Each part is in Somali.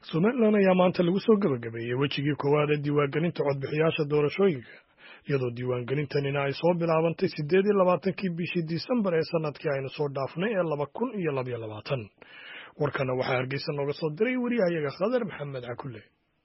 somalilan ayaa maanta lagu soo gebagabeeyey wejigii koowaad ee diiwaangelinta codbixiyaasha doorashooyinka iyadoo diiwaangelintanina ay soo bilaabantay siddeed iyo labaatankii bishii disembar ee sanadkii aynu soo dhaafnay ee laba kun iyo labaiyo labaatan warkana waxaa hargeysa nooga soo diray wariyahayaga khadar maxamed cakulle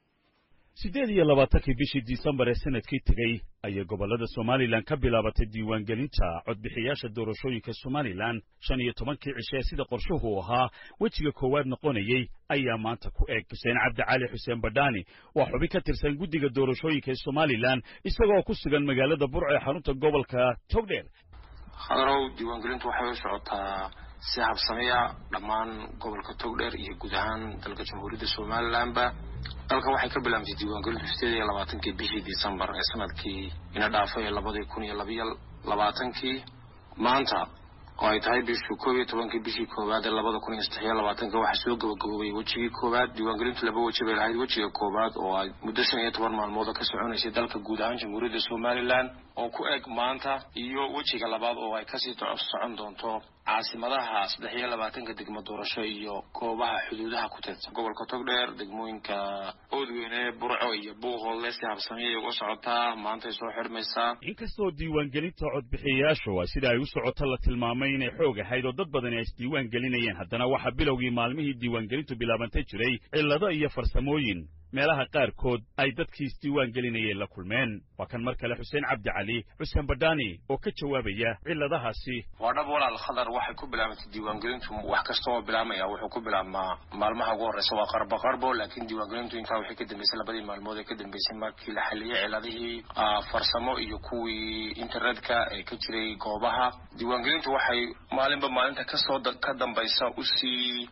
siddeed iyo labaatankii bishii disembar ee sanadkii tegey ayay gobollada somalilan ka bilaabatay diiwaangelinta codbixiyaasha doorashooyinka somalilan shan iyo tobankii cishe ee sida qorshuhu ahaa wejiga koowaad noqonayey ayaa maanta ku eg xuseen cabdicali xuseen badhaani waa xubin ka tirsan guddiga doorashooyinka ee somalilan isagoo ku sugan magaalada burco ee xarunta gobolka togdheer hadarow diiwaangelintu waxay u socotaa si habsamiya dhammaan gobolka togdheer iyo guud ahaan dalka jamhuuriyadda somalilanba dalka waxay ka bilaabantay diiwaangelintu sideed iyo labaatankii bishii decembar ee sanadkii ina dhaafay ee labadii kun iyo labaiyo labaatankii maanta oo ay tahay bishii koob iyo tobankii bishii koowaad ee labada kun iyo saddex iyo labaatanka waxaa soo gabagaboobay wejigii koowaad diiwaangelintu laba weji bay lahayd wejiga koowaad oo ay muddo shan iyo toban maalmooda ka soconaysay dalka guud ahaan jamhuuriyadda somalilan oo ku eg maanta iyo wejiga labaad oo ay kasii socon doonto caasimadaha saddex iyo labaatanka degmo doorasho iyo goobaha xuduudaha ku teedsan gobolka togdheer degmooyinka oodweyne burco iyo buuhoodle si habsamiyay uga socotaa maantay soo xidhmaysaa inkastoo diiwaangelinta codbixiyayaashu sida ay u socoto la tilmaamay inay xoog ahayd oo dad badani ay isdiiwaan gelinayeen haddana waxaa bilowgii maalmihii diiwaangelintu bilaabantay jiray cillado iyo farsamooyin meelaha qaarkood ay dadkii isdiiwaan gelinayeen la kulmeen waa kan mar kale xuseen cabdi cali xuseen badhaani oo ka jawaabaya cilladahaasi waa dhab walaal khadar waxay ku bilaabantay diiwaangelintu wax kasta oo bilaabmaya wuxuu ku bilaabmaa maalmaha ugu horreysa waa qarbo qarbo laakiin diiwaangelintu intaa waxay ka dambeysay labadii maalmood ee ka dambeysay markii la xaliyey ciladihii farsamo iyo kuwii internetka ee ka jiray goobaha diiwaangelintu waxay maalinba maalinta kasoo ka dambaysa usii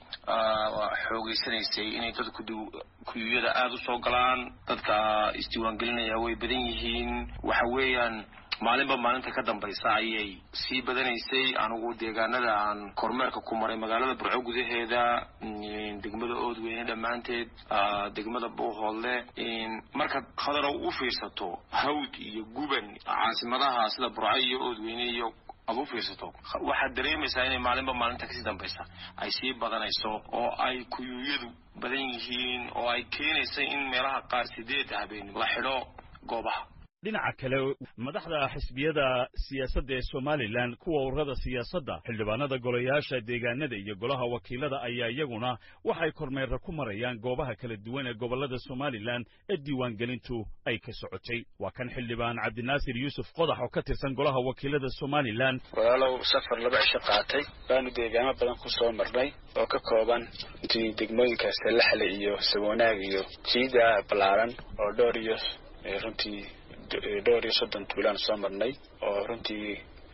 xoogeysanaysay inay dadku kuyuyada aada u soo galaan dadka isdiiwaangelinaya way badan yihiin waxa weeyaan maalinba maalinta ka dambaysa ayay sii badanaysay anigu deegaanada aan kormeerka ku maray magaalada burco gudaheeda degmada oodweyne dhammaanteed degmada buuhoodle markaad khadarow u fiirsato hawd iyo guban caasimadaha sida burco iyo oodweyne iyo aad u fiirsato waxaad dareemaysaa inay maalinba maalinta kasii dambaysa ay sii badanayso oo ay kuyuuyadu badan yihiin oo ay keenaysa in meelaha qaar sideed habeen la xidho goobaha dhinaca kale madaxda xisbiyada siyaasadda ee somalilan kuwa ururada siyaasadda xildhibaanada golayaasha deegaanada iyo golaha wakiilada ayaa iyaguna waxay kormeera ku marayaan goobaha kala duwan ee gobollada somalilan ee diiwaangelintu ay ka socotay waa kan xildhibaan cabdinaasir yuusuf qodax oo ka tirsan golaha wakiilada somalilan walaalow safar laba cisho qaatay baanu deegaamo badan ku soo marnay oo ka kooban intii degmooyinka salaxle iyo saboonaag iyo jiida ballaaran oo dhowr iyo runtii dhowr iyo soddon tuulaan soo marnay oo runtii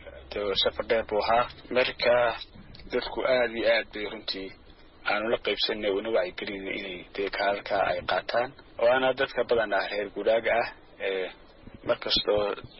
safar dheer buu ahaa marka dadku aada iyo aad bay runtii aanu la qaybsanay una wacyigelina inay dee kaalalka ay qaataan oo ana dadka badan ah reer guuraaga ah ee mar kastoo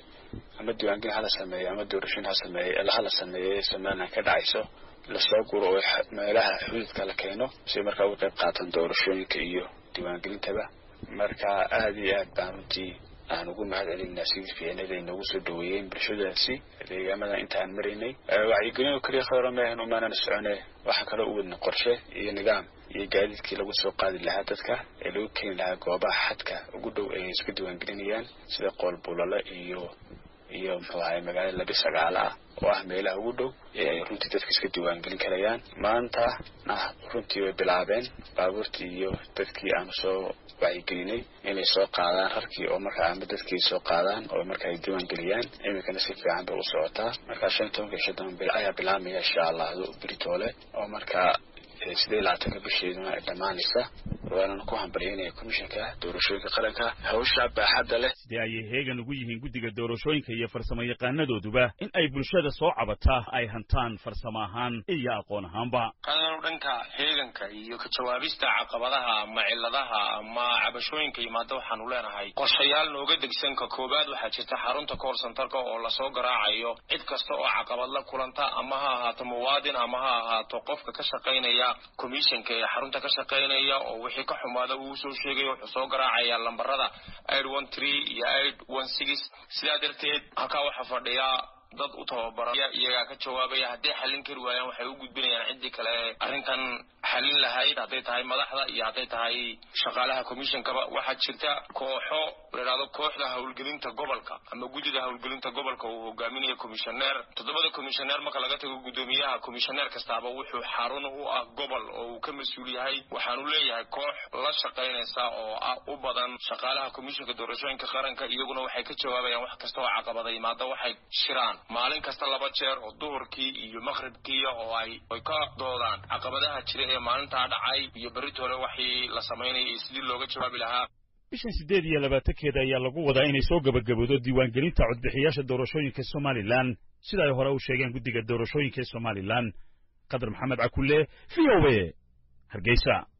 ama diiwaangelin hala sameeyo ama doorashoin ha sameey hala sameeyo somalilan ka dhacayso lasoo guro oo meelaha xuduudka la keeno si markaa uga qayb qaatan doorashooyinka iyo diiwaangelintaba marka aada iyo aad baan runtii aan ugu mahad celinaa sidii fiicnada ay noogu soo dhaweeyeen bulshadaasi deegaamadan inta aan maraynay wacyigelin oo keliya khadaro maahan umaanana socone waxaan kaloo u wadna qorshe iyo nidaam iyo gaadiidkii lagu soo qaadi lahaa dadka ee lagu keeni lahaa goobaha xadka ugu dhow ay iska diiwaangelinayaan sida qoolbulalo iyo iyo muxuu ahay magaalada labi sagaalo ah oo ah meelaha ugu dhow ee ay runtii dadka iska diiwaangelin karayaan maanta na runtii way bilaabeen baabuurtii iyo dadkii aanu soo wacyigelinay inay soo qaadaan rarkii oo markaa ama dadkii soo qaadaan oo marka ay diiwaan geliyaan iminkana si fiican bay u socotaa markaa shan tobanka iyo shan toban ayaa bilaabmaya insha allah beritoole oo markaa sidee labaatanka bisheeduna ay dhammaanaysa waanana ku hambalyaynaya komishanka doorashooyinka qaranka hawsha baaxadda leh sidee ayay heegan ugu yihiin guddiga doorashooyinka iyo farsamo yaqaanadooduba in ay bulshada soo cabataa ay hantaan farsamo ahaan iyo aqoon ahaanba qadanu dhanka heeganka iyo ka jawaabista caqabadaha ama cilladaha ama cabashooyinka yimaada waxaanu leenahay qorshayaal nooga degsan ka koowaad waxaa jirta xarunta kool santarka oo lasoo garaacayo cid kasta oo caqabad la kulanta ama ha ahaato muwaadin ama ha ahaato qofka ka shaqaynaya commissionka ee xarunta ka shaqaynaya oo wixii ka xumaada uu soo sheegaya wuxuu soo garaacaya lambarada aid one three iyo aid one six sidaa darteed halkaa waxaa fadhiya dad u tababaran iyagaa ka jawaabaya hadday xallin kari waayaan waxay u gudbinayaan ciddii kale arrintan xallin lahayd hadday tahay madaxda iyo hadday tahay shaqaalaha commissionkaba waxaa jirta kooxo layidhahdo kooxda howlgelinta gobolka ama guddida howlgelinta gobolka uu hogaaminayo commissioneer toddobada commissioneer marka laga tago guddoomiyaha commissioneer kastaaba wuxuu xarun u ah gobol oo uu ka mas-uul yahay waxaanu leeyahay koox la shaqaynaysa oo ah u badan shaqaalaha commissionka doorashooyinka qaranka iyaguna waxay ka jawaabayaan wax kasta oo caqabada yimaada waxay shiraan maalin kasta laba jeer oo duhurkii iyo maqribkii oo ay ay ka doodaan caqabadaha jira ee maalintaa dhacay iyo berrit hore waxii la samaynayay iyo sidii looga jawaabi lahaa bishan siddeed iyo labaatankeeda ayaa lagu wadaa inay soo gabagaboodo diiwaangelinta codbixiyaasha doorashooyinka somalilan sida ay hore u sheegeen guddiga doorashooyinka ee somalilan qadar maxamed cakulle v o a hargeysa